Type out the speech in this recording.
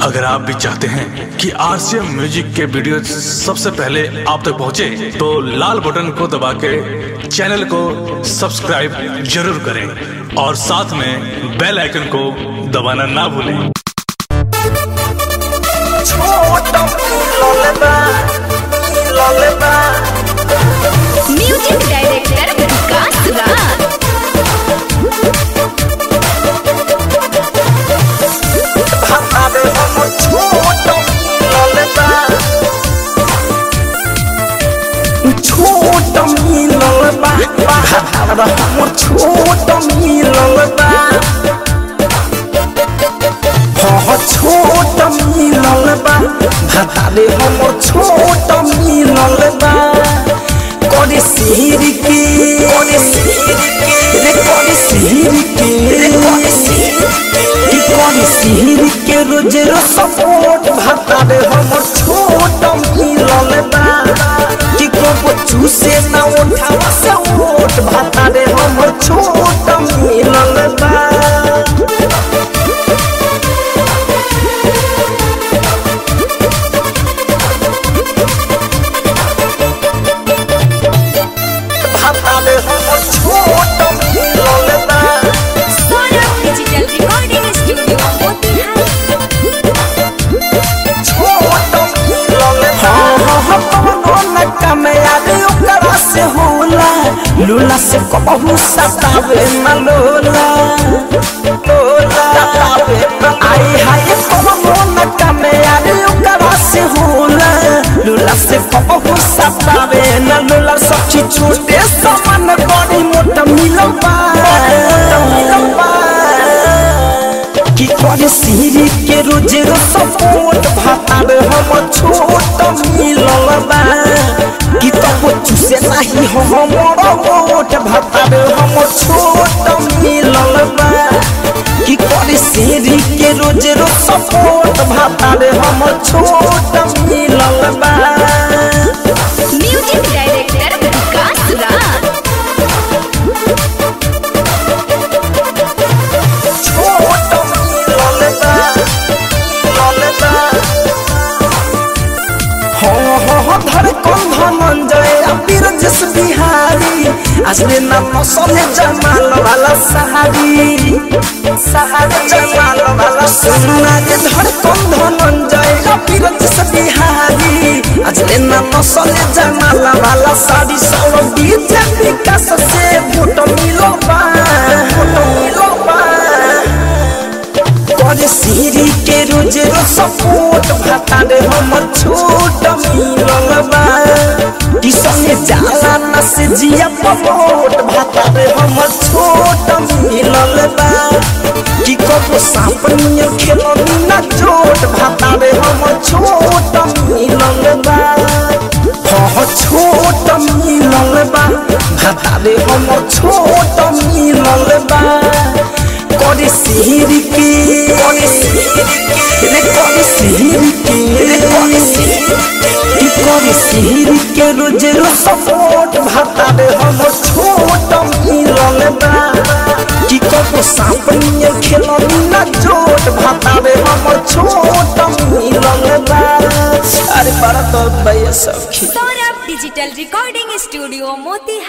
अगर आप भी चाहते हैं कि आरसीएम म्यूजिक के वीडियो सबसे पहले आप तक पहुंचे, तो लाल बटन को दबा के चैनल को सब्सक्राइब जरूर करें और साथ में बेल आइकन को दबाना ना भूलें म्यूजिक डायरेक्टर विकास राज छोट मिलल बा भातार हमर छोट मिलल बा हाँ छोट मिलल बा भातारे हमर छोट मिलल बा करे सिर के करे सिर के रे करे सिर के रे करे सिर के करे सिर के रोज रो सपोर्ट भातारे हमर छोट मिलल बा कि को चूसे ना उठावा से ओट भातारे हमर छोट मिलल बा भातारे हमर छोट मिलल बा Saurabh digital recording studio Motihari छोट मिलल बा हाँ हाँ कौनो न कमयाबी ओकरा से होला लूला से कबहू सतावे न लोला लोला सतावे न आई हाय कौनो न कमयाबी ओकरा से होला लूला से कबहू सतावे न लोला सब चीज छोटे समान बड़ी मोटा मिलल बा मोटा मिलल बा कि करे सिरी के रोज रो सपोर्ट भातार हम छोट मिलल बा कि तब चूसे नहीं हो हमर मोट भातार हम छोट मिलल बा कि करे सिरी के रोज रो सपोर्ट भातार हम छोट मिलल बा म्यूजिक डायरेक्टर विकास राज छोट मिलल बा मिलल बा हो हो हो धड़कन धनंजय अबीर जस बिहारी असली नाम मसले जमाल वाला सहारी सहारी जमाल वाला सुनना के धड़कन धनंजय अबीर जस बिहारी असली नाम मसले जमाल वाला सारी सब डीजे विकास से फोटो मिलो बा फोटो मिलो बा करे सिरी के रोज रो सपोर्ट भातारे हमर छोट मिलल बा कि संगे जाला न से जिया पपोट भातारे हमर छोट मिलल बा कि कबो सांप नियर खेलनी न चोट भातारे हमर छोट मिलल बा हाँ छोट मिलल बा भातारे हमर छोट मिलल बा करे सिर के करे सिर के रे करे सिर के रे करे सिर के करे सिर के रोज रो सपोर्ट भातारे हम छोट मिलल बा कि कबो सांप नियर खेलनी ना चोट भातारे हम छोट मिलल बा अरे बड़ा तो भैया सब Saurabh digital recording studio Motihari